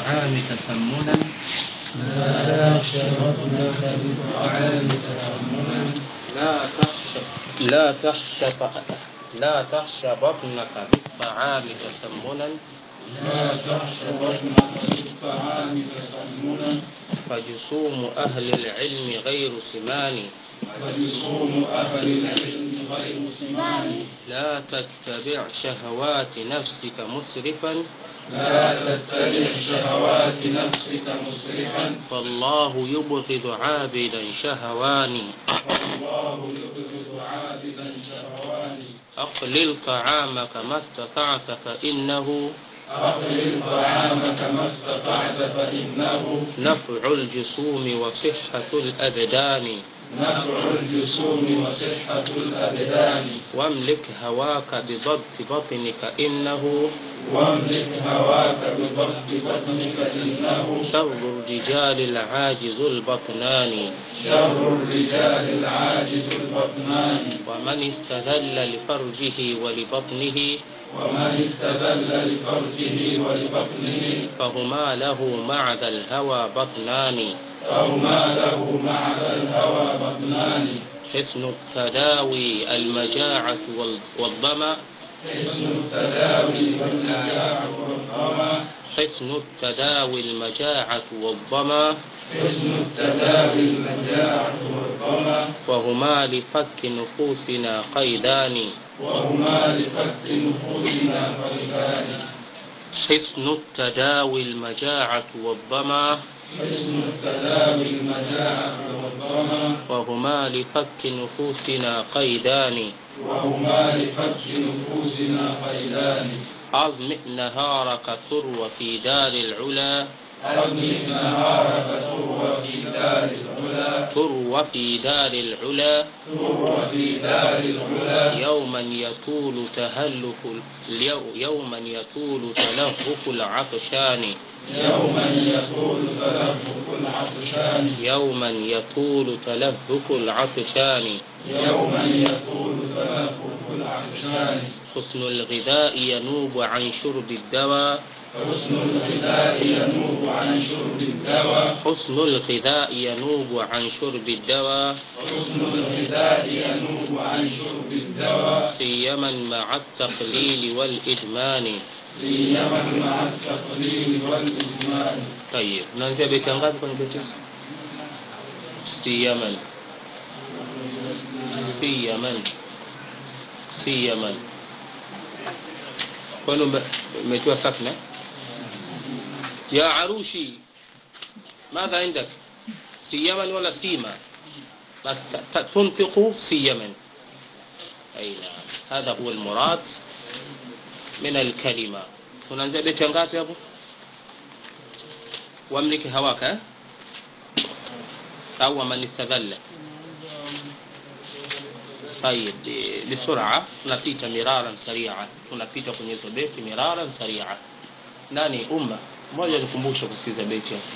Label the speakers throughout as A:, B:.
A: بالطعام تسمنا
B: لا تشربنك بالطعام تسمنا
A: لا تخشى لا تخشى لا تخشى بطنك بالطعام تسمنا
B: لا تخش بطنك بالطعام تسمنا
A: فجسوم أهل العلم غير سمان
B: ولصوم أهل العلم غير سمان
A: لا تتبع شهوات نفسك مسرفا
B: لا تتبع شهوات نفسك مسرفا
A: فالله يبغض عابدا شهواني
B: والله يبغض عابدا شهواني
A: أقلل طعامك ما استطعت فإنه
B: أقلل طعامك ما استطعت فإنه
A: نفع الجسوم وصحة الأبدان
B: نفع الجسوم وصحة الأبدان
A: واملك هواك بضبط بطنك إنه
B: واملك هواك بضبط بطنك إنه
A: شر الرجال العاجز البطنان
B: شر الرجال العاجز البطنان
A: ومن استذل لفرجه ولبطنه
B: ومن استذل لفرجه ولبطنه
A: فهما له مع ذا الهوى بطنان
B: فهما له مع الهوى بطنان
A: حسن التداوي المجاعة وال- والظمأ
B: حسن التداوي والنجاح والظما
A: حسن التداوي المجاعة والظمأ
B: حسن التداوي المجاعة والظما
A: وهما لفك نفوسنا قيدان
B: وهما لفك نفوسنا قيدان
A: حسن التداوي المجاعة والظمأ
B: حسن التداوي المجاعة والظما
A: وهما لفك نفوسنا قيدان
B: وهما لفك نفوسنا قيدان
A: أظمئ نهارك ثروة في دار العلا
B: أضمن نهارك تروى في دار العلا
A: ثروة في دار العلا
B: تروى في دار العلا
A: يوما يطول تهلك اليو- يوما يطول تلهف العطشان
B: يوما يطول تلفق العطشان
A: يوما يطول تلهف العطشان
B: يوما يطول تلفق العطشان
A: حسن الغذاء ينوب عن شرب الدواء
B: حسن الغذاء ينوب عن شرب الدواء
A: حسن الغذاء ينوب عن شرب الدواء
B: حسن الغذاء ينوب عن شرب الدواء
A: سيما مع التقليل والإدمان
B: سيما مع التقليل والإدمان
A: طيب naanzia beti ngapi kwenye beti hizi? siyaman siyaman siyaman kwani ume- umetiwa sakna ya arushi madha عندك سيما ولا سيما بس ت- ت- تنطق سيما أي نعم هذا هو المراد من الكلمة tunaanzia beti ngapi hapo wamliki hawaka eh? au man istadhalla طيب ب- بسرعة tunapita miraran saria tunapita kwenye hizo beti miraran saria nani umma mmoja nikumbusha kusikiza beti hapo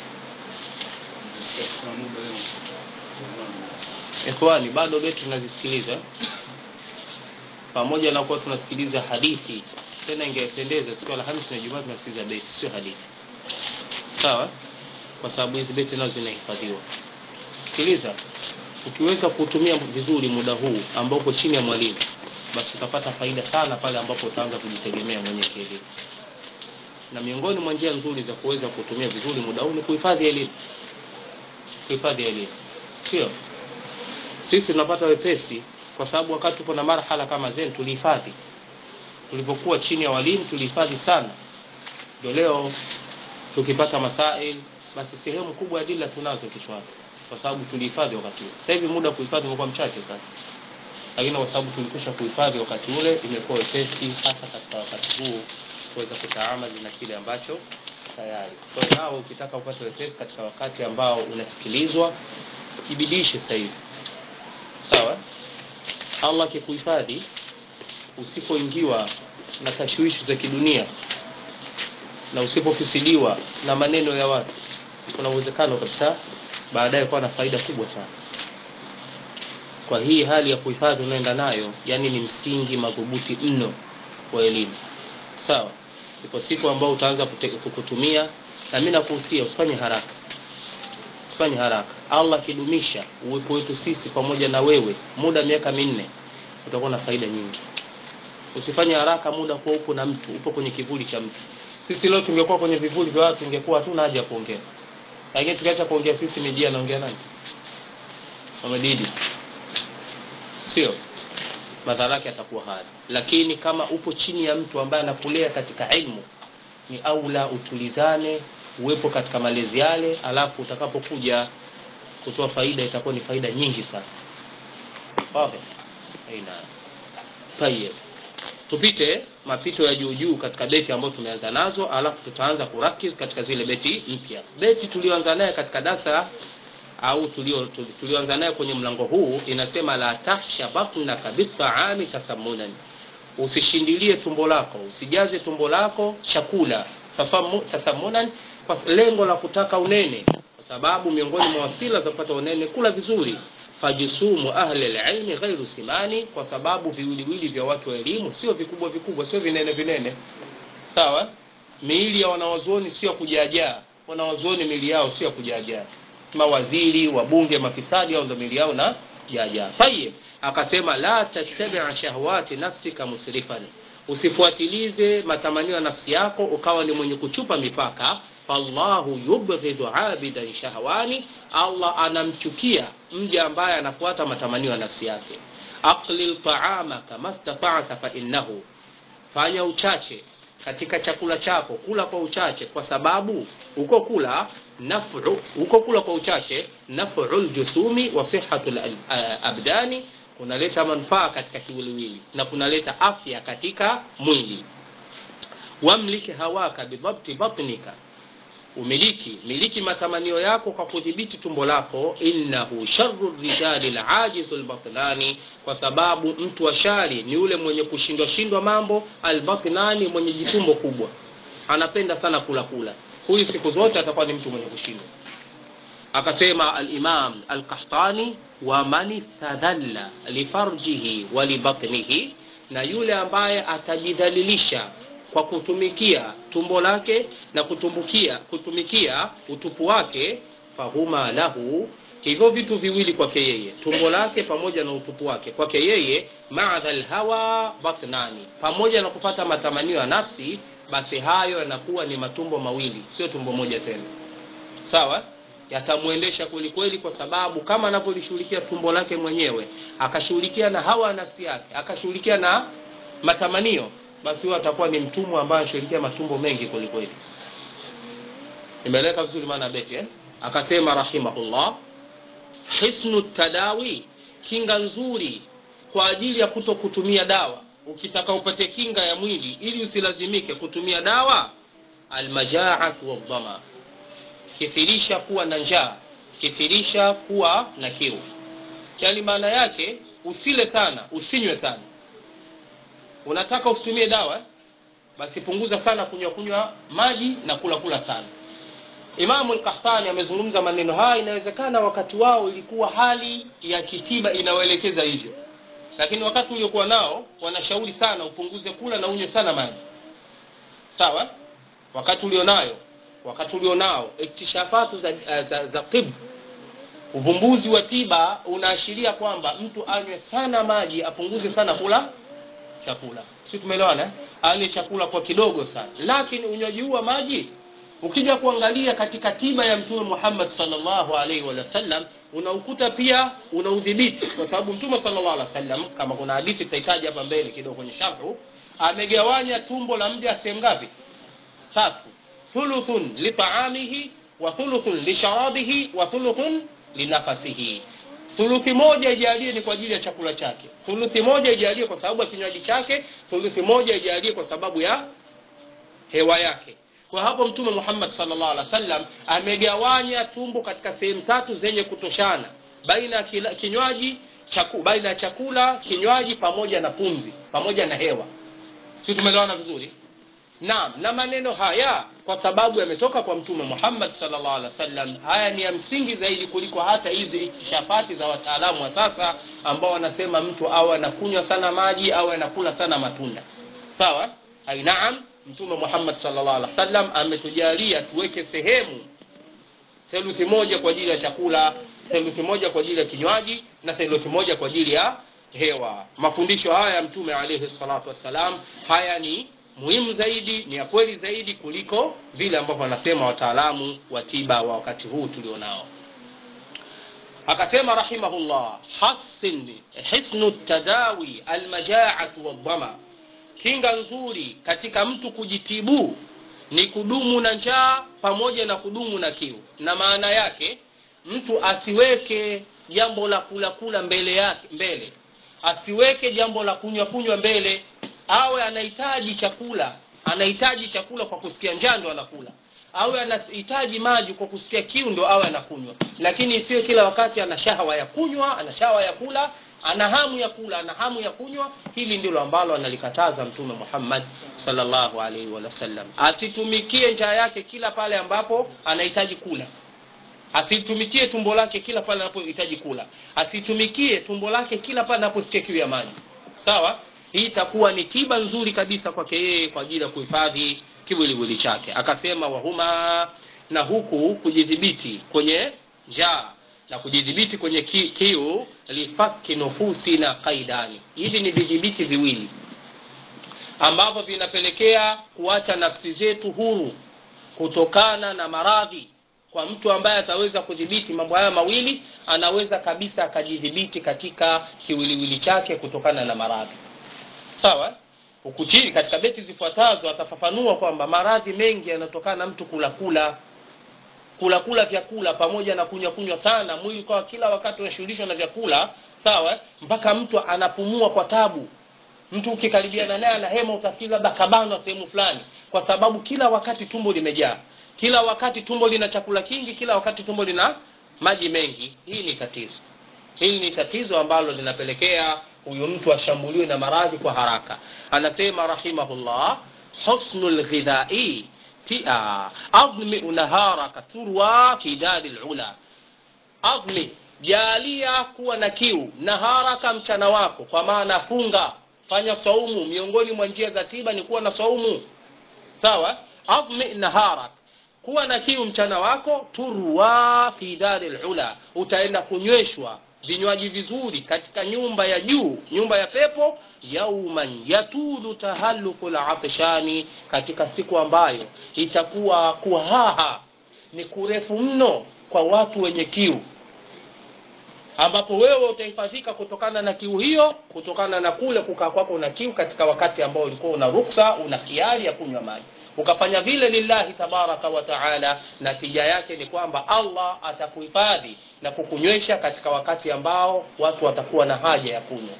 A: ikhwani bado beti tunazisikiliza pamoja na kuwa tunasikiliza hadithi tena ingependeza siku ya alhamisi na jumaa tunasikiliza beti sio hadithi sawa kwa sababu hizi beti nazo zinahifadhiwa sikiliza ukiweza kutumia vizuri muda huu ambao uko chini ya mwalimu basi utapata faida sana pale ambapo utaanza kujitegemea mwenyewe kielimu na miongoni mwa njia nzuri za kuweza kutumia vizuri muda huu ni kuhifadhi elimu kuhifadhi elimu sio sisi tunapata wepesi kwa sababu wakati tupo na marhala kama zenu tulihifadhi tulipokuwa chini ya walimu tulihifadhi sana ndio leo tukipata masail basi sehemu kubwa ya dila tunazo kichwani kwa sababu tulihifadhi wakati ule sasa hivi muda wa kuhifadhi umekuwa mchache sana lakini kwa sababu tulikwisha kuhifadhi wakati ule imekuwa wepesi hasa katika wakati huu kuweza kutaamali na kile ambacho tayari kwa hiyo nao ukitaka upate wepesi katika wakati ambao unasikilizwa ibidishe sasa hivi sawa allah akikuhifadhi usipoingiwa na tashwishi za kidunia na usipofisiliwa na maneno ya watu kuna uwezekano kabisa baadaye kuwa na faida kubwa sana kwa hii hali ya kuhifadhi unaenda nayo yani ni msingi madhubuti mno wa elimu sawa ipo siku ambao utaanza kute- kukutumia na mimi nakuhusia usifanye haraka usifanye haraka allah akidumisha uwepo wetu sisi pamoja na wewe muda miaka minne utakuwa na faida nyingi usifanye haraka muda kuwa upo na mtu upo kwenye kivuli cha mtu sisi leo tungekuwa kwenye vivuli vya watu tungekuwa hatuna haja ya kuongea lakini tukiacha kuongea sisi media anaongea nani Muhammad sio madhara yake atakuwa haya lakini kama upo chini ya mtu ambaye anakulea katika ilmu ni aula utulizane uwepo katika malezi yale alafu utakapokuja kutoa faida itakuwa ni faida nyingi sana okay. aina tayeb tupite mapito ya juu juu katika beti ambayo tumeanza nazo alafu tutaanza kurakiz katika zile beti mpya beti tulioanza naye katika dasa au tulio tulioanza naye kwenye mlango huu inasema la tahsha batnaka bitaami tasammunan usishindilie tumbo lako usijaze tumbo lako chakula tasammu, tasammunan kwa lengo la kutaka unene kwa sababu miongoni mwa wasila za kupata unene kula vizuri fajisumu ahli alilmi ghairu simani kwa sababu viwiliwili vya watu wa elimu sio vikubwa vikubwa sio vinene vinene sawa miili ya wanawazuoni sio kujaajaa wanawazuoni miili yao sio kujaajaa mawaziri wabunge mafisadi au ndo miili yao na jaajaa tayib akasema la tattabia shahwati nafsika musrifan usifuatilize matamanio ya nafsi yako ukawa ni mwenye kuchupa mipaka fallahu yubghidhu abidan shahwani allah anamchukia mja ambaye anafuata matamanio ya nafsi yake aqlil taama kama stata'ta fa innahu fanya uchache katika chakula chako kula kwa uchache kwa sababu uko kula naf'u uko kula kwa uchache naf'ul jusumi wa sihhatul abdani kunaleta manufaa katika kiwiliwili na kunaleta afya katika mwili wamliki hawaka bidhabti batnika umiliki miliki matamanio yako kwa kudhibiti tumbo lako innahu sharru rijali lajizu lbatnani kwa sababu mtu wa shari ni yule mwenye kushindwa shindwa mambo albatnani mwenye jitumbo kubwa anapenda sana kula kula huyu siku zote atakuwa ni mtu mwenye kushindwa akasema alimam alqahtani wa man istadhalla lifarjihi wa libatnihi na yule ambaye atajidhalilisha kwa kutumikia tumbo lake na kutumbukia kutumikia utupu wake fahuma lahu hivyo vitu viwili kwake yeye tumbo lake pamoja na utupu wake kwake yeye maadha lhawa batnani pamoja na kupata matamanio ya nafsi basi hayo yanakuwa ni matumbo mawili sio tumbo moja tena sawa yatamwendesha kwelikweli kwa sababu kama anavyolishughulikia tumbo lake mwenyewe akashughulikia na hawa nafsi yake akashughulikia na matamanio basi huyo atakuwa ni mtumwa ambaye anashughulikia matumbo mengi kwelikweli imeeleka vizuri maana beti eh? akasema rahimahullah hisnu tadawi kinga nzuri kwa ajili ya kuto kutumia dawa ukitaka upate kinga ya mwili ili usilazimike kutumia dawa almajaatu waldhama kithirisha kuwa na njaa kithirisha kuwa na kiu yani maana yake usile sana usinywe sana unataka usitumie dawa basi punguza sana kunywa kunywa maji na kula kula sana imamu lkahtani amezungumza maneno haya inawezekana wakati wao ilikuwa hali ya kitiba inayoelekeza hivyo lakini wakati uliokuwa nao wanashauri sana upunguze kula na unywe sana maji sawa wakati ulionayo wakati ulionao iktishafatu za, za, za tib uvumbuzi wa tiba unaashiria kwamba mtu anywe sana maji apunguze sana kula chakula si tumeelewana ale chakula kwa kidogo sana lakini unywaji huu wa maji ukija kuangalia katika tiba ya mtume muhammad salllahu alaihi wasallam unaukuta pia unaudhibiti kwa sababu mtume salllah alih wasallam kama kuna hadithi tutahitaji hapa mbele kidogo kwenye sharhu amegawanya tumbo la mja sehemu ngapi tatu thuluthun litaamihi wa thuluthun lisharabihi wa thuluthun linafasihi thuluthi moja ijalie ni kwa ajili ya chakula chake thuluthi moja ijalie kwa sababu ya kinywaji chake thuluthi moja ijalie kwa sababu ya hewa yake kwa hapo mtume muhammad salllah alih wasallam amegawanya tumbo katika sehemu tatu zenye kutoshana baina ya kinywaji chaku, baina ya chakula kinywaji pamoja na pumzi pamoja na hewa si tumeelewana vizuri naam na maneno haya kwa sababu yametoka kwa mtume muhammad salllah alih wasallam haya ni ya msingi zaidi kuliko hata hizi ikishafati za wataalamu wa sasa ambao wanasema mtu awe anakunywa sana maji au anakula sana matunda sawa ai naam mtume muhammad sallallahu alaihi wasallam ametujalia tuweke sehemu theluthi moja kwa ajili ya chakula theluthi moja kwa ajili ya kinywaji na theluthi moja kwa ajili ya hewa mafundisho haya ya mtume alaihi salatu wassalam haya ni muhimu zaidi ni ya kweli zaidi kuliko vile ambavyo wanasema wataalamu wa tiba wa wakati huu tulionao akasema rahimahullah hasin hisnu tadawi almajaatu waldhama kinga nzuri katika mtu kujitibu ni kudumu na njaa pamoja na kudumu na kiu na maana yake mtu asiweke jambo la kula kula mbele yake mbele asiweke jambo la kunywa kunywa mbele awe anahitaji chakula anahitaji chakula kwa kusikia njaa ndo anakula awe anahitaji maji kwa kusikia kiu ndo awe anakunywa lakini isiwe kila wakati ana shahawa ya kunywa ana shahawa ya kula ana hamu ya kula ana hamu ya kunywa hili ndilo ambalo analikataza mtume muhammad salllahu alaihi wasallam asitumikie njaa yake kila pale ambapo anahitaji kula asitumikie tumbo lake kila pale anapohitaji kula asitumikie tumbo lake kila pale anaposikia kiu ya maji sawa hii itakuwa ni tiba nzuri kabisa kwake yeye kwa ajili ya kuhifadhi kiwiliwili chake akasema wahuma na huku kujidhibiti kwenye njaa na kujidhibiti kwenye ki, kiu lifaki nufusi na qaidani hivi ni vidhibiti viwili ambavyo vinapelekea kuacha nafsi zetu huru kutokana na maradhi kwa mtu ambaye ataweza kudhibiti mambo haya mawili anaweza kabisa akajidhibiti katika kiwiliwili chake kutokana na maradhi sawa huku chini katika beti zifuatazo atafafanua kwamba maradhi mengi yanatokana na mtu kula kula kula kula vyakula pamoja na kunywa kunywa sana mwili kwa kila wakati unashughulishwa na vyakula sawa mpaka mtu anapumua kwa tabu mtu ukikaribiana naye ana hema utafikiri labda kabanwa sehemu fulani kwa sababu kila wakati tumbo limejaa kila wakati tumbo lina chakula kingi kila wakati tumbo lina maji mengi hii ni tatizo hili ni tatizo ambalo linapelekea huyu mtu ashambuliwe na maradhi kwa haraka anasema rahimahullah husnu lghidhai tia admi naharaka turwa fi dari lula admi jalia kuwa na kiu naharaka mchana wako kwa maana funga fanya saumu miongoni mwa njia za tiba ni kuwa na saumu sawa admi naharak kuwa na kiu mchana wako turwa fi dari lula utaenda kunyweshwa vinywaji vizuri katika nyumba ya juu nyumba ya pepo yauman yatulu tahaluku latishani katika siku ambayo itakuwa kuhaha ni kurefu mno kwa watu wenye kiu ambapo wewe utahifadhika kutokana na kiu hiyo kutokana na kule kukaa kwako na kiu katika wakati ambao ulikuwa una ruksa una khiari ya kunywa maji ukafanya vile lillahi tabaraka wa taala natija yake ni kwamba allah atakuhifadhi na kukunywesha katika wakati ambao watu watakuwa na haja ya kunywa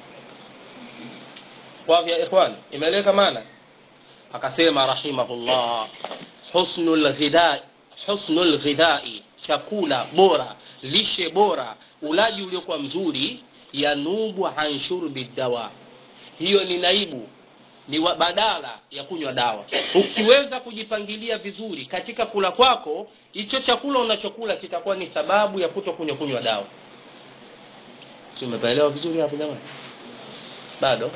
A: wavya ikhwan imeeleweka maana akasema rahimahullah husnu lghidai husnu lghidai chakula bora lishe bora ulaji uliokuwa mzuri yanubu an shurbi dawa hiyo ni naibu ni wa badala ya kunywa dawa ukiweza kujipangilia vizuri katika kula kwako hicho chakula unachokula kitakuwa ni sababu ya kuto kunywa kunywa dawa si umepaelewa vizuri hapo jamani bado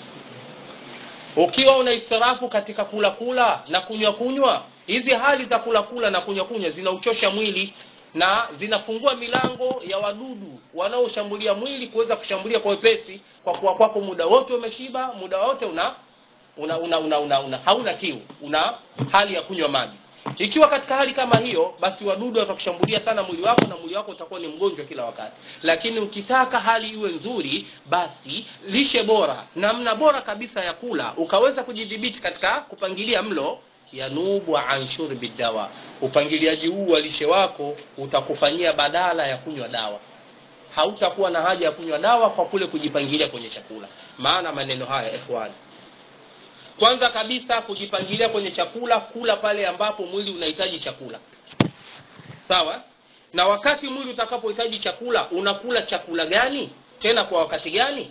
A: ukiwa una istirafu katika kula kula na kunywa kunywa hizi hali za kula kula na kunywa kunywa zinauchosha mwili na zinafungua milango ya wadudu wanaoshambulia mwili kuweza kushambulia kwa wepesi kwa kuwa kwako muda wote umeshiba muda wote una una, una, una, una, una hauna kiu una hali ya kunywa maji ikiwa katika hali kama hiyo basi wadudu watakushambulia sana mwili wako na mwili wako utakuwa ni mgonjwa kila wakati lakini ukitaka hali iwe nzuri basi lishe bora namna bora kabisa ya kula ukaweza kujidhibiti katika kupangilia mlo yanubu an shurbi dawa upangiliaji huu wa lishe wako utakufanyia badala ya kunywa dawa hautakuwa na haja ya kunywa dawa kwa kule kujipangilia kwenye chakula maana maneno haya ikhwani kwanza kabisa kujipangilia kwenye chakula kula pale ambapo mwili unahitaji chakula sawa na wakati mwili utakapohitaji chakula unakula chakula gani tena kwa wakati gani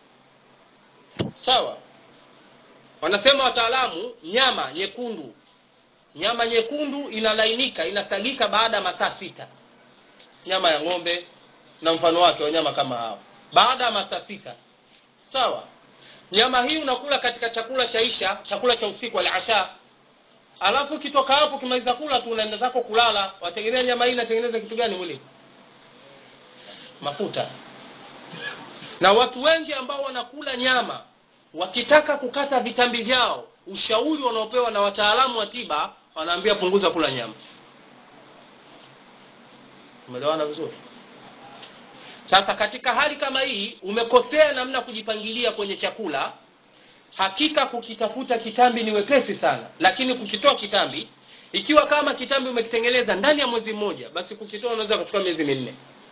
A: sawa wanasema wataalamu nyama nyekundu nyama nyekundu inalainika inasagika baada ya masaa sita nyama ya ng'ombe na mfano wake wanyama kama hao baada ya masaa sita sawa nyama hii unakula katika chakula cha isha chakula cha usiku alasha alafu ukitoka hapo ukimaliza kula tu unaenda zako kulala wategemea nyama hii inatengeneza kitu gani mwilini mafuta na watu wengi ambao wanakula nyama wakitaka kukata vitambi vyao ushauri wanaopewa na wataalamu wa tiba wanaambia punguza kula nyama umeelewana vizuri sasa katika hali kama hii umekosea namna kujipangilia kwenye chakula hakika kukitafuta kitambi ni wepesi sana lakini kukitoa kitambi ikiwa kama kitambi umekitengeneza ndani ya mwezi mmoja basi kukitoa unaweza kuchukua miezi minne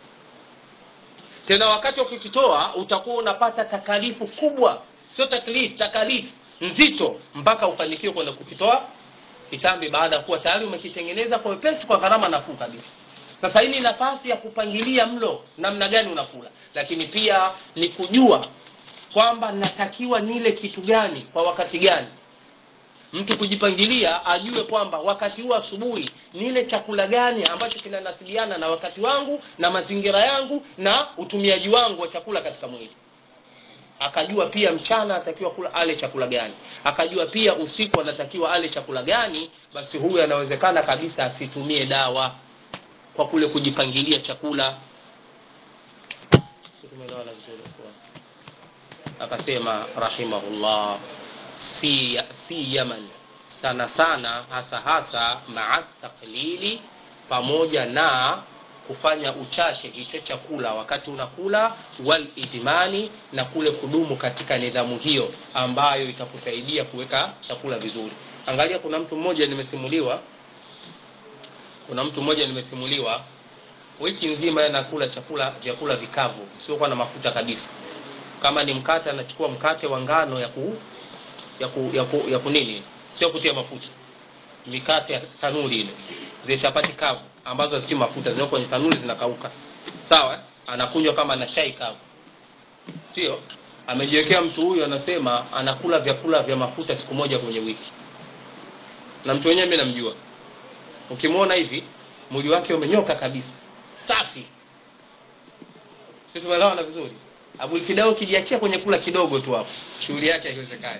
A: tena wakati wa kukitoa utakuwa unapata takalifu kubwa sio taklifu takalifu nzito mpaka ufanikiwe kwenda kukitoa kitambi baada ya kuwa tayari umekitengeneza kwa wepesi kwa gharama nafuu kabisa sasa hii ni nafasi ya kupangilia mlo namna gani unakula lakini pia ni kujua kwamba natakiwa nile kitu gani kwa wakati gani mtu kujipangilia ajue kwamba wakati huu asubuhi nile chakula gani ambacho kinanasibiana na wakati wangu na mazingira yangu na utumiaji wangu wa chakula katika mwili akajua pia mchana anatakiwa kula ale chakula gani akajua pia usiku anatakiwa ale chakula gani basi huyu anawezekana kabisa asitumie dawa kwa kule kujipangilia chakula tumeelewana vizuri akasema rahimahullah si, si yaman sana sana hasa hasa maa taklili pamoja na kufanya uchache hicho chakula wakati unakula wal idmani na kule kudumu katika nidhamu hiyo ambayo itakusaidia kuweka chakula vizuri angalia kuna mtu mmoja nimesimuliwa kuna mtu mmoja nimesimuliwa wiki nzima anakula chakula vyakula vikavu siokuwa na mafuta kabisa kama ni mkate anachukua mkate wa ngano ya ku ya ku, ya ku, ya ku nini sio kutia mafuta mikate ya tanuri ile zile chapati kavu ambazo hazitii mafuta zinao kwenye tanuri zinakauka sawa anakunywa kama na chai kavu sio amejiwekea mtu huyu anasema anakula vyakula vya mafuta siku moja kwenye wiki na mtu wenyewe mimi namjua ukimwona hivi mwili wake umenyoka kabisa safi si tumeelewana vizuri abulfidao ukijiachia kwenye kula kidogo tu hapo shughuli yake haiwezekani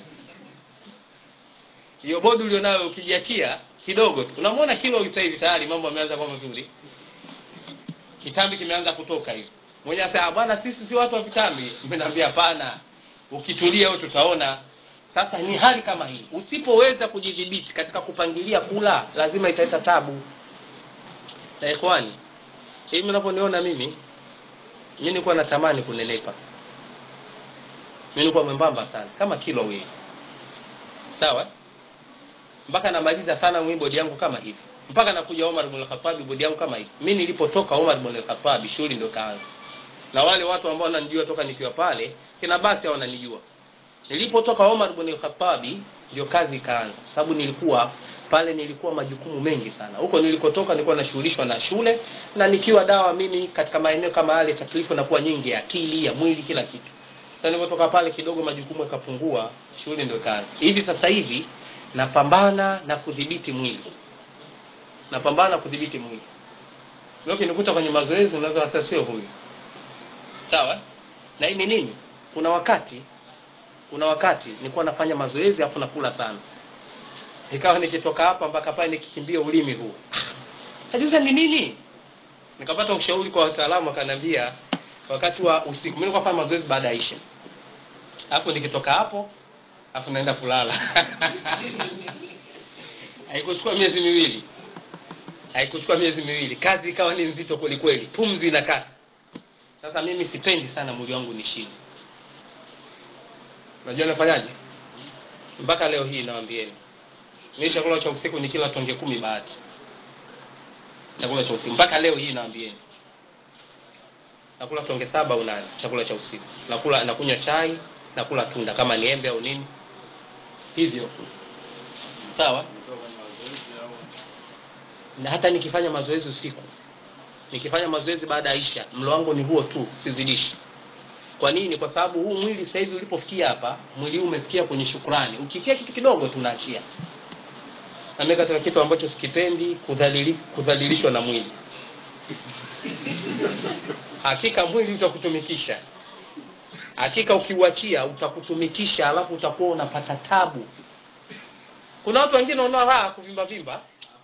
A: hiyo bodi ulionayo ukijiachia kidogo tu unamwona kilo sasa hivi tayari mambo yameanza kuwa mazuri kitambi kimeanza kutoka hivi mmoja sasa bwana sisi si watu wa vitambi mnaambia hapana ukitulia wewe tutaona sasa ni hali kama hii usipoweza kujidhibiti katika kupangilia kula lazima italeta tabu na ikhwani hivi mnavyoniona mimi mimi nilikuwa natamani kunenepa mimi nilikuwa mwembamba sana kama kilo hii sawa mpaka namaliza sana mimi bodi yangu kama hivi mpaka nakuja Omar ibn al-Khattab bodi yangu kama hivi mimi nilipotoka Omar ibn al-Khattab shughuli ndio kaanza na wale watu ambao wananijua toka nikiwa pale kina basi hao wananijua nilipotoka Omar ibn al-Khattab ndio kazi ikaanza kwa sababu nilikuwa pale nilikuwa majukumu mengi sana huko nilikotoka nilikuwa nashughulishwa na shule na nikiwa dawa mimi katika maeneo kama yale taklifu nakuwa nyingi ya akili ya mwili kila kitu na nilipotoka pale kidogo majukumu yakapungua shughuli ndio ikaanza hivi sasa hivi napambana na kudhibiti mwili napambana kudhibiti mwili leo kinikuta kwenye mazoezi unaweza hata sio huyu sawa na hii ni nini kuna wakati kuna wakati nilikuwa nafanya mazoezi afu nakula sana ikawa nikitoka hapa mpaka pale nikikimbia ulimi huu najuza ni nini nikapata ushauri kwa wataalamu akaniambia wakati wa usiku mimi nilikuwa nafanya mazoezi baada ya isha hapo nikitoka hapo afu naenda kulala haikuchukua miezi miwili haikuchukua miezi miwili kazi ikawa ni nzito kweli kweli pumzi na kasi sasa mimi sipendi sana mwili wangu nishini unajua nafanyaje mpaka leo hii nawambieni mimi chakula cha usiku ni kila tonge kumi bahati chakula cha usiku mpaka leo hii nawambieni nakula tonge saba au nane chakula cha usiku nakula nakunywa chai nakula tunda kama ni embe au nini hivyo sawa na hata nikifanya mazoezi usiku nikifanya mazoezi baada ya isha mlo wangu ni huo tu sizidishi kwa nini kwa sababu huu mwili sasa hivi ulipofikia hapa mwili huu umefikia kwenye shukrani ukifikia kitu kidogo tunaachia na mimi katika kitu ambacho sikipendi kudhalili, kudhalilishwa na mwili hakika mwili utakutumikisha hakika ukiuachia utakutumikisha alafu utakuwa unapata tabu kuna watu wengine wanaona raha kuvimba vimba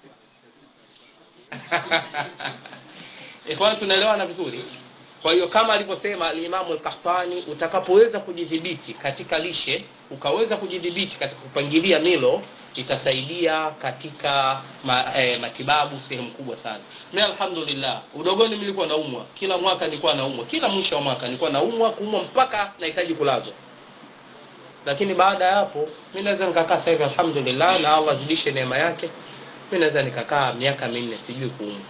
A: ikhwan tunaelewana vizuri kwa hiyo kama alivyosema alimamu lkahtani utakapoweza kujidhibiti katika lishe ukaweza kujidhibiti katika kupangilia milo itasaidia katika ma, eh, matibabu sehemu kubwa sana mi alhamdulillah udogoni nilikuwa naumwa kila mwaka nilikuwa naumwa kila mwisho wa mwaka nilikuwa naumwa kuumwa mpaka nahitaji kulazwa lakini baada ya hapo mi naweza nikakaa sasa hivi alhamdulillah na allah azidishe neema yake mi naweza nikakaa miaka minne sijui kuumwa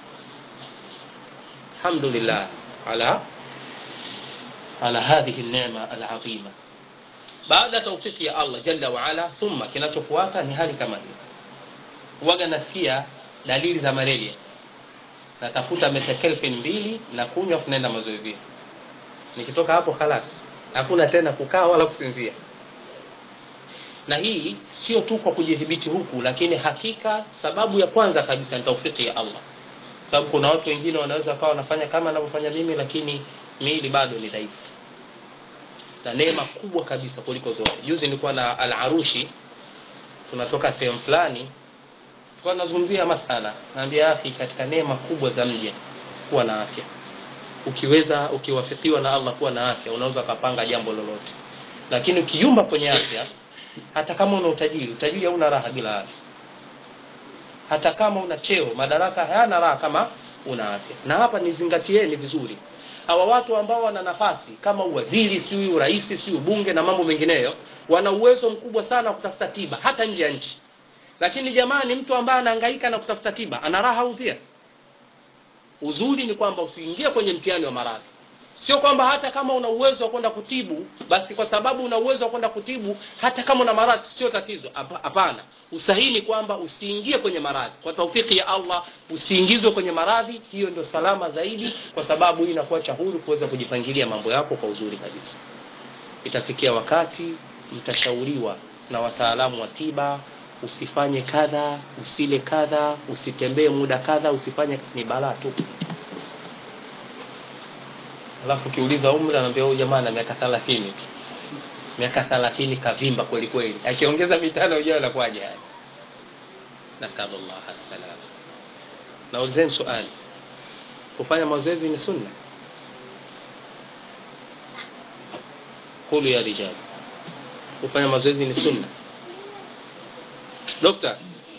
A: alhamdulillah ala ala hadhihi nema alazima baada ya taufiki ya allah jalla waala thumma kinachofuata ni hali kama hiyo waga nasikia dalili za malaria natafuta metakelfin mbili na kunywa kunaenda mazoezia nikitoka hapo khalas hakuna tena kukaa wala kusinzia na hii sio tu kwa kujidhibiti huku lakini hakika sababu ya kwanza kabisa ni taufiki ya allah sababu kuna watu wengine wanaweza wakawa wanafanya kama anavyofanya mimi lakini miili bado ni dhaifu na neema kubwa kabisa kuliko zote juzi nilikuwa na alarushi tunatoka sehemu fulani tulikuwa nazungumzia masala naambia afi katika neema kubwa za mja kuwa na afya ukiweza ukiwafikiwa na allah kuwa na afya unaweza ukapanga jambo lolote lakini ukiyumba kwenye afya hata kama una utajiri utajiri hauna raha bila afya hata kama una cheo madaraka hayana raha kama una afya na hapa nizingatieni vizuri hawa watu ambao wana nafasi kama uwaziri sijui urais sijui ubunge na mambo mengineyo wana uwezo mkubwa sana wa kutafuta tiba hata nje ya nchi lakini jamani mtu ambaye anahangaika na kutafuta tiba ana raha au pia uzuri ni kwamba usiingie kwenye mtihani wa maradhi sio kwamba hata kama una uwezo wa kwenda kutibu basi kwa sababu una uwezo wa kwenda kutibu hata kama una maradhi sio tatizo hapana usahihi ni kwamba usiingie kwenye maradhi kwa taufiki ya allah usiingizwe kwenye maradhi hiyo ndio salama zaidi kwa sababu hii inakuacha huru kuweza kujipangilia mambo yako kwa uzuri kabisa itafikia wakati mtashauriwa na wataalamu wa tiba usifanye kadha usile kadha usitembee muda kadha usifanye ni balaa tu alafu ukiuliza umri anaambia huyu jamaa na miaka thelathini tu miaka thelathini kavimba kweli kweli akiongeza mitano ujao anakuwaje haya nasalullah assalam naulizeni suali kufanya mazoezi ni sunna kulu ya rijali kufanya mazoezi ni sunna dokta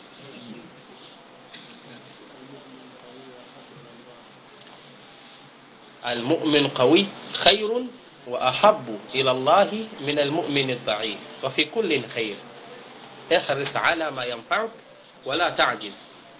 A: المؤمن قوي خير وأحب إلى الله من المؤمن الضعيف وفي كل خير احرص على ما ينفعك ولا تعجز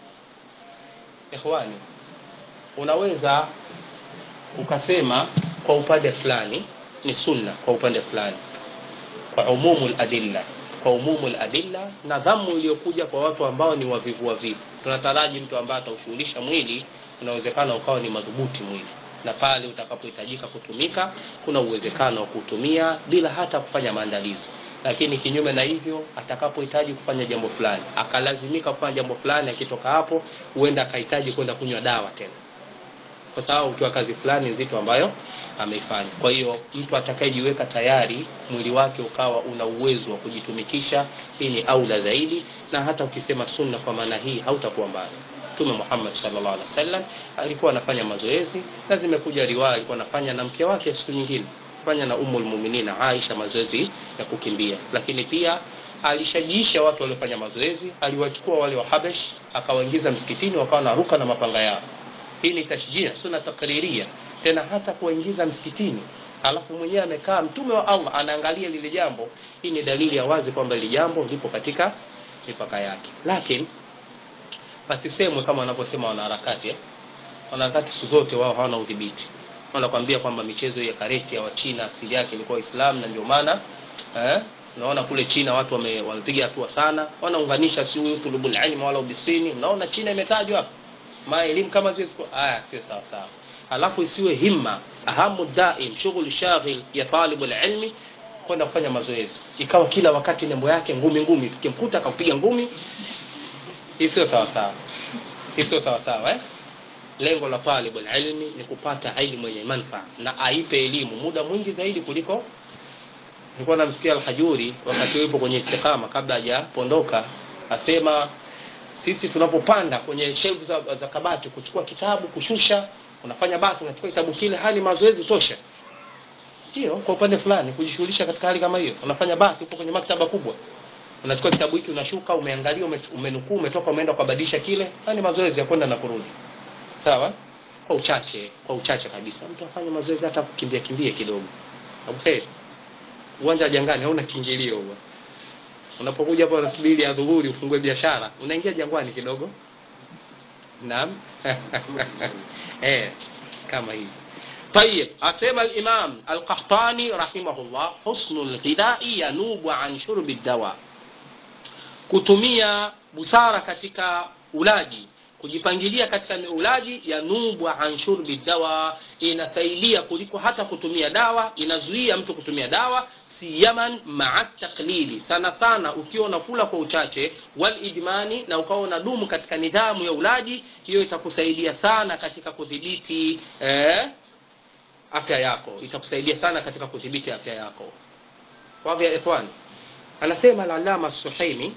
A: إخواني unaweza ukasema kwa upande fulani ni sunna kwa upande fulani kwa umumu ladilla kwa umumu ladilla na dhamu iliyokuja kwa watu ambao ni wavivu wavivu tunataraji mtu ambaye ataushughulisha mwili unawezekana ukawa ni madhubuti mwili na pale utakapohitajika kutumika kuna uwezekano wa kutumia bila hata kufanya maandalizi lakini kinyume na hivyo atakapohitaji kufanya jambo fulani akalazimika kufanya jambo fulani akitoka hapo huenda akahitaji kwenda kunywa dawa tena kwa sababu ukiwa kazi fulani nzito ambayo ameifanya kwa hiyo mtu atakayejiweka tayari mwili wake ukawa una uwezo wa kujitumikisha hii ni aula zaidi na hata ukisema sunna kwa maana hii hautakuwa mbali mtume muhammad sallallahu alaihi wasallam alikuwa anafanya mazoezi na zimekuja riwaya alikuwa anafanya na mke wake siku nyingine fanya na umul muminina aisha mazoezi ya kukimbia lakini pia alishajiisha watu waliofanya mazoezi aliwachukua wale wa habesh akawaingiza msikitini wakawa naruka na mapanga yao hii ni tashjia suna takriria tena hasa kuwaingiza msikitini alafu mwenyewe amekaa mtume wa allah anaangalia lile jambo hii ni dalili ya wazi kwamba lile jambo lipo katika mipaka yake lakini pasisemwe kama wanavyosema wanaharakati eh? wanaharakati siku zote wao hawana udhibiti wanakwambia kwamba michezo ya kareti ya wachina asili yake ilikuwa islam na ndio maana eh? unaona kule china watu wame, wamepiga hatua sana wanaunganisha si huyu tulubul ilmi wala ubisini unaona china imetajwa hapa ma elimu kama zile aya sio sawa sawa alafu isiwe himma ahamu daim shughuli shaghil ya talibul ilmi kwenda kufanya mazoezi ikawa kila wakati nembo yake ngumi ngumi ukimkuta akampiga ngumi hii sio sawa sawa hii sio sawa sawa eh? lengo la talibul ilmi ni kupata ilmu yenye manfaa na aipe elimu muda mwingi zaidi kuliko nilikuwa namsikia alhajuri wakati yupo kwenye istiqama kabla hajapondoka asema sisi tunapopanda kwenye shelfu za, za kabati kuchukua kitabu kushusha unafanya bathi unachukua kitabu kile hali mazoezi tosha ndio kwa upande fulani kujishughulisha katika hali kama hiyo unafanya bathi uko kwenye maktaba kubwa unachukua kitabu hiki unashuka umeangalia ume, umenukuu umetoka umeenda ukabadilisha kile haya ni mazoezi ya kwenda na kurudi sawa kwa uchache kwa uchache kabisa mtu afanye mazoezi hata kukimbia kimbia kidogo abuheri uwanja wa jangani hauna kiingilio huo unapokuja hapa unasubiri ya dhuhuri ufungue biashara unaingia jangwani kidogo naam eh kama hivi طيب أسمى الإمام القحطاني رحمه الله حسن الغذاء ينوب عن شرب الدواء kutumia busara katika ulaji kujipangilia katika ulaji yanubu an shurbi dawa inasaidia kuliko hata kutumia dawa inazuia mtu kutumia dawa siyaman maa taklili sana sana ukiwa unakula kwa uchache wal ijmani na ukawa unadumu katika nidhamu ya ulaji hiyo itakusaidia sana katika kudhibiti eh, afya yako itakusaidia sana katika kudhibiti afya yako wadhi ya ikhwan anasema al-allama as-suhaimi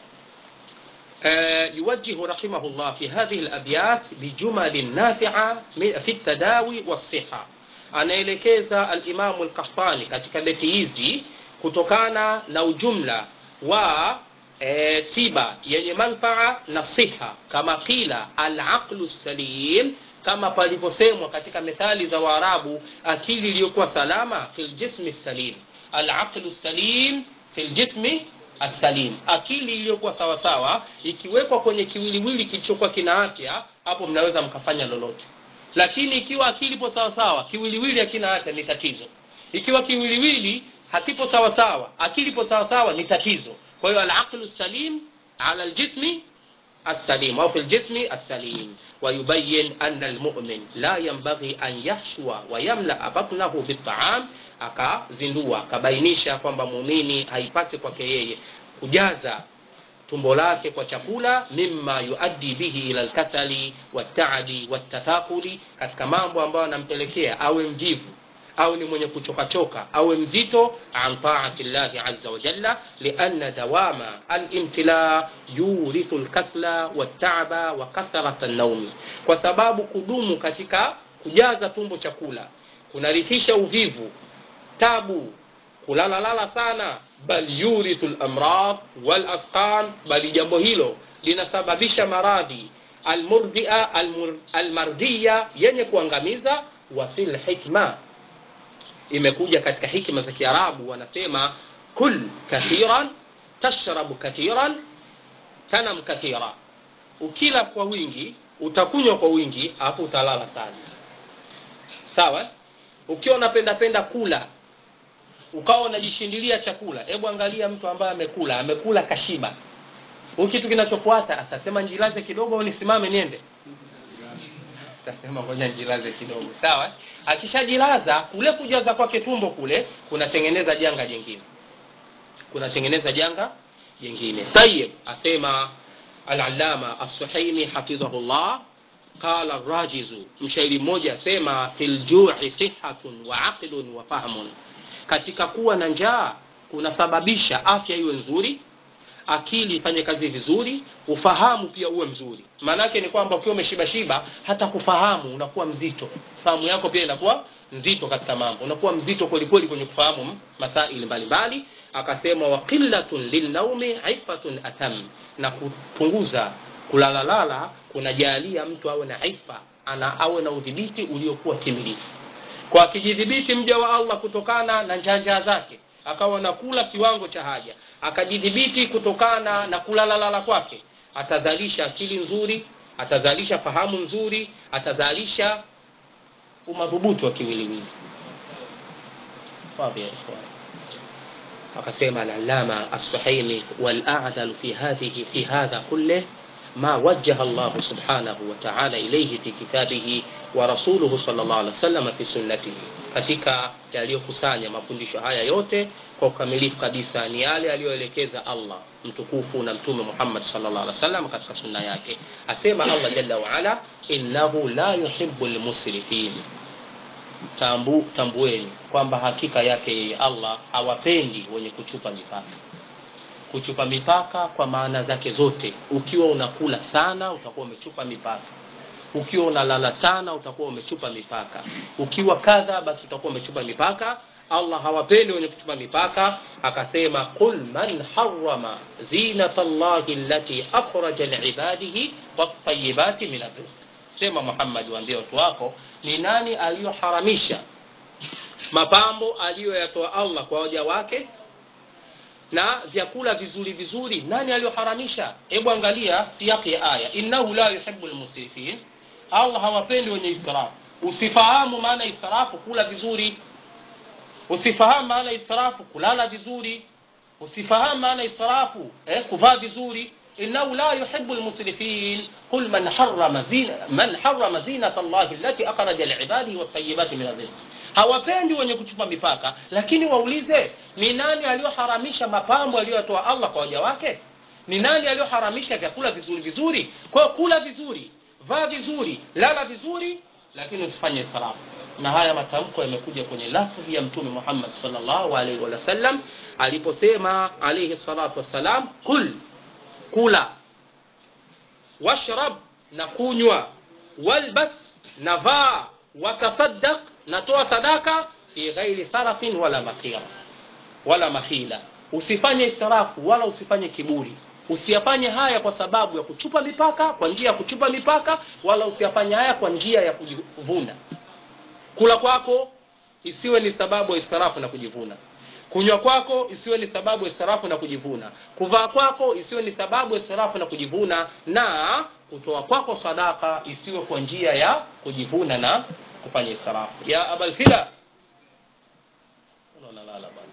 A: يوجه رحمه الله في هذه الأبيات بجمل نافعة في التداوي والصحة anaelekeza alimamu lkahtani katika beti hizi kutokana na ujumla wa e, tiba yenye manfaa na siha kama qila alaqlu salim kama palivyosemwa katika methali za waarabu akili iliyokuwa salama fi ljismi salim alaqlu salim fi ljismi asalim akili iliyokuwa sawasawa ikiwekwa kwenye kiwiliwili kilichokuwa kina afya hapo mnaweza mkafanya lolote lakini ikiwa akili ipo sawasawa kiwiliwili hakina afya ni tatizo ikiwa kiwiliwili hakipo sawasawa akili ipo sawasawa ni tatizo kwa hiyo alaqlu salim ala aljismi السليم أو في الجسم السليم ويبين أن المؤمن لا ينبغي أن يحشو ويملأ بطنه بالطعام akazindua akabainisha kwamba muumini haipasi kwake yeye kujaza tumbo lake kwa chakula mimma yuaddi bihi ila lkasali waltaabi waltathakuli katika mambo ambayo anampelekea awe mvivu au ni mwenye kuchokachoka awe mzito an taati llahi aza wajalla lianna dawama alimtila yurithu lkasla waltaaba wa kathrata naumi kwa sababu kudumu katika kujaza tumbo chakula kunarithisha uvivu tabu kulalalala sana bal yurithu lamrad walasqam bali jambo hilo linasababisha maradhi almurdia almur, almardia yenye kuangamiza wa fi lhikma imekuja katika hikma za kiarabu wanasema kul kathiran tashrabu kathiran tanam kathira ukila kwa wingi utakunywa kwa wingi hapo utalala sana sawa ukiwa unapenda penda kula ukawa unajishindilia chakula hebu angalia mtu ambaye amekula amekula kashiba huu kitu kinachofuata atasema njilaze kidogo au nisimame niende atasema ngoja njilaze kidogo sawa akishajilaza kule kujaza kwake tumbo kule kunatengeneza janga jingine kunatengeneza janga jingine tayib asema alalama assuhaimi hafidhahullah qala rajizu mshairi mmoja asema fi ljui sihatun wa aqlun wa fahmun katika kuwa na njaa kunasababisha afya iwe nzuri akili ifanye kazi vizuri ufahamu pia uwe mzuri maanaake ni kwamba ukiwa umeshibashiba hata kufahamu unakuwa mzito fahamu yako pia inakuwa nzito katika mambo unakuwa mzito kwelikweli kwenye kufahamu masaili mbalimbali akasema wa qillatun lilnaumi ifatun atam na kupunguza kulalalala kunajalia mtu awe na ifa ana awe na udhibiti uliokuwa timilifu kwa akijidhibiti mja wa allah kutokana na njanja zake akawa nakula kiwango cha haja akajidhibiti kutokana na kulalalala kwake atazalisha akili nzuri atazalisha fahamu nzuri atazalisha umadhubuti wa kiwiliwili akasema alalama assuhaimi waladalu fi hadhihi fi hadha kulleh ما وجه الله سبحانه وتعالى إليه في كتابه ورسوله صلى الله عليه وسلم في سنته katika yaliyokusanya mafundisho haya yote kwa ukamilifu kabisa ni yale aliyoelekeza allah mtukufu na mtume muhammad salllah alih wasallam katika sunna yake asema allah jalla waala innahu la yuhibu lmusrifin Tambu, tambueni kwamba hakika yake yeye allah hawapendi wenye kuchupa mipaka kuchupa mipaka kwa maana zake zote ukiwa unakula sana utakuwa umechupa mipaka ukiwa unalala sana utakuwa umechupa mipaka ukiwa kadha basi utakuwa umechupa mipaka allah hawapendi wenye kuchupa mipaka akasema qul man harama zinata llahi allati akhraja liibadihi watayibati min arrizq sema muhammad waambie watu wako ni nani aliyoharamisha mapambo aliyoyatoa allah kwa waja wake na vyakula vizuri vizuri nani aliyoharamisha hebu angalia siyaki ya aya innahu la yuhibu lmusrifin allah hawapendi wenye israfu usifahamu maana israfu kula vizuri usifahamu maana israfu kulala vizuri usifahamu maana israfu eh, kuvaa vizuri innahu la yuhibu lmusrifin qul man harama zina, man harama zinata llahi allati akhraja liibadihi watayibati min arrizq hawapendi wenye kuchupa mipaka lakini waulize ni nani aliyoharamisha mapambo aliyotoa allah kwa waja wake ni nani aliyoharamisha vyakula vizuri vizuri kwa kula vizuri vaa vizuri lala vizuri lakini usifanye israfu na haya matamko yamekuja kwenye lafdhi ya mtume muhammad salllahu alaihi wasallam aliposema alaihi salatu wassalam kul kula washrab na kunywa walbas na vaa watasaddaq natoa sadaka fi ghairi sarafin wala makira wala mahila usifanye israfu wala usifanye kiburi usiyafanye haya kwa sababu ya kuchupa mipaka kwa njia ya kuchupa mipaka wala usiyafanye haya kwa njia ya kujivuna kula kwako isiwe ni sababu ya israfu na kujivuna kunywa kwako isiwe ni sababu ya israfu na kujivuna kuvaa kwako isiwe ni sababu ya israfu na kujivuna na kutoa kwako sadaka isiwe kwa njia ya kujivuna na kufanya israfu ya abalfila unalala bwana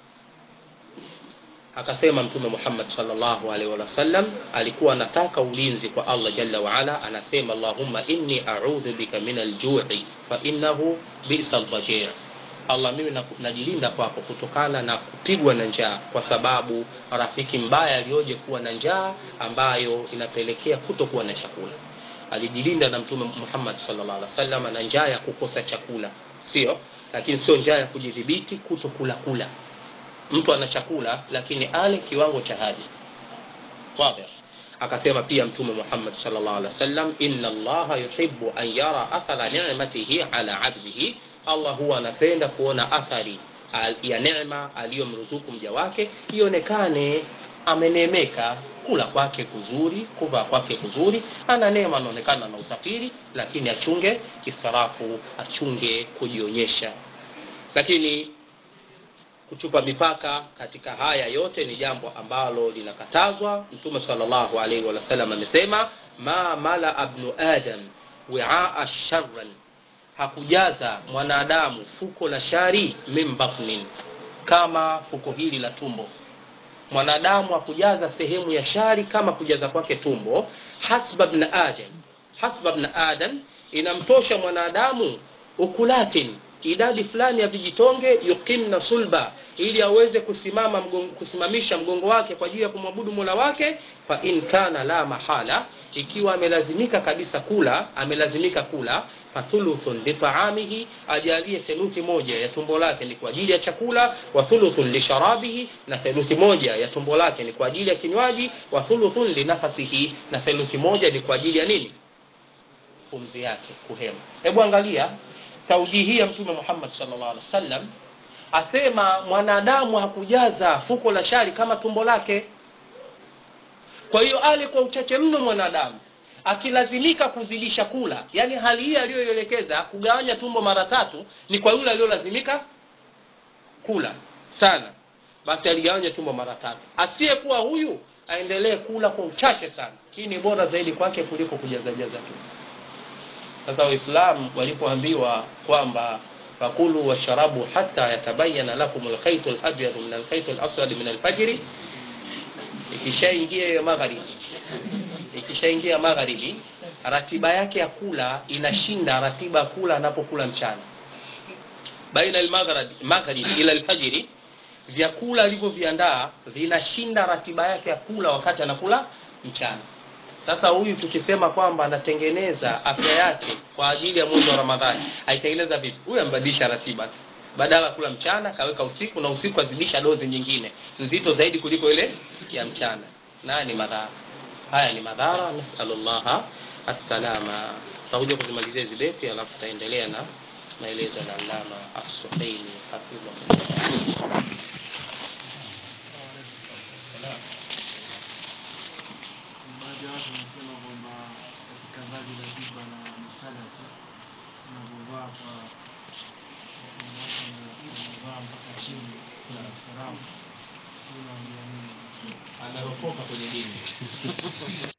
A: akasema mtume muhammad salllahu alaihi wasallam alikuwa anataka ulinzi kwa allah jalla waala anasema allahumma inni audhu bika min aljui fainahu bisa lbajir allah mimi najilinda kwako kutokana na kupigwa na njaa kwa sababu rafiki mbaya aliyoje kuwa na njaa ambayo inapelekea kutokuwa na chakula alijilinda na mtume muhammad sallallahu alaihi wasallam na njaa ya kukosa chakula sio lakini sio njaa ya kujidhibiti kutokula kula mtu ana chakula lakini ale kiwango cha haja wadhih akasema pia mtume muhammad sallallahu alaihi wasallam inna allaha yuhibbu an yara athara ni'matihi ala abdihi allah huwa anapenda kuona athari ya neema aliyomruzuku mja wake ionekane ameneemeka kula kwake kuzuri kuvaa kwake kuzuri ana neema anaonekana na usafiri lakini achunge kisarafu achunge kujionyesha lakini kuchupa mipaka katika haya yote ni jambo ambalo linakatazwa mtume salllahu alaihi wasallam amesema ma mala bnu adam wiaa sharran hakujaza mwanadamu fuko la shari min batnin kama fuko hili la tumbo mwanadamu hakujaza sehemu ya shari kama kujaza kwake tumbo hasba bna adam hasba bna adam inamtosha mwanadamu ukulatin idadi fulani ya vijitonge yuqimna sulba ili aweze kusimama mgongo, kusimamisha mgongo wake kwa ajili ya kumwabudu mola wake fa in kana la mahala ikiwa amelazimika kabisa kula amelazimika kula fathuluthun litaamihi ajalie theluthi moja ya tumbo lake ni kwa ajili ya chakula wa thuluthun lisharabihi na theluthi moja ya tumbo lake ni kwa ajili ya kinywaji wa thuluthun linafasihi na theluthi moja ni kwa ajili ya nini pumzi yake kuhema hebu angalia taujihi ya mtume muhammad sallallahu alaihi wasallam asema mwanadamu hakujaza fuko la shari kama tumbo lake kwa hiyo ale kwa uchache mno mwanadamu akilazimika kuzidisha kula yani hali hii aliyoielekeza kugawanya tumbo mara tatu ni kwa yule aliyolazimika kula sana basi aligawanya tumbo mara tatu asiyekuwa huyu aendelee kula kwa uchache sana hii ni bora zaidi kwake kuliko kujazajaza tu sasa waislamu walipoambiwa kwamba fakulu washarabu hata yatabayana lakum lkhaitu labyadu min alkhaitu laswadi min alfajiri ikishaingia hiyo magharibi ikishaingia magharibi ratiba yake ya kula inashinda ratiba ya kula anapokula mchana baina almagharibi ila alfajiri vyakula alivyoviandaa vinashinda ratiba yake ya kula wakati anakula mchana sasa huyu tukisema kwamba anatengeneza afya yake kwa ajili ya mwezi wa ramadhani aitengeneza vipi huyu ambadilisha ratiba badala ya kula mchana kaweka usiku na usiku azidisha dozi nyingine nzito zaidi kuliko ile ya mchana naye ni madhara haya ni madhara nasalullaha assalama tutakuja kuzimalizia hizi beti alafu tutaendelea na maelezo ya alama as-suhaili hafidhahullah
C: baadhi ya watu wanasema kwamba katika vazi la jiba na msalafi unavyovaa kwa wanawake wanavaa mpaka chini kuna sarafu unaambia nini
B: anaropoka kwenye dini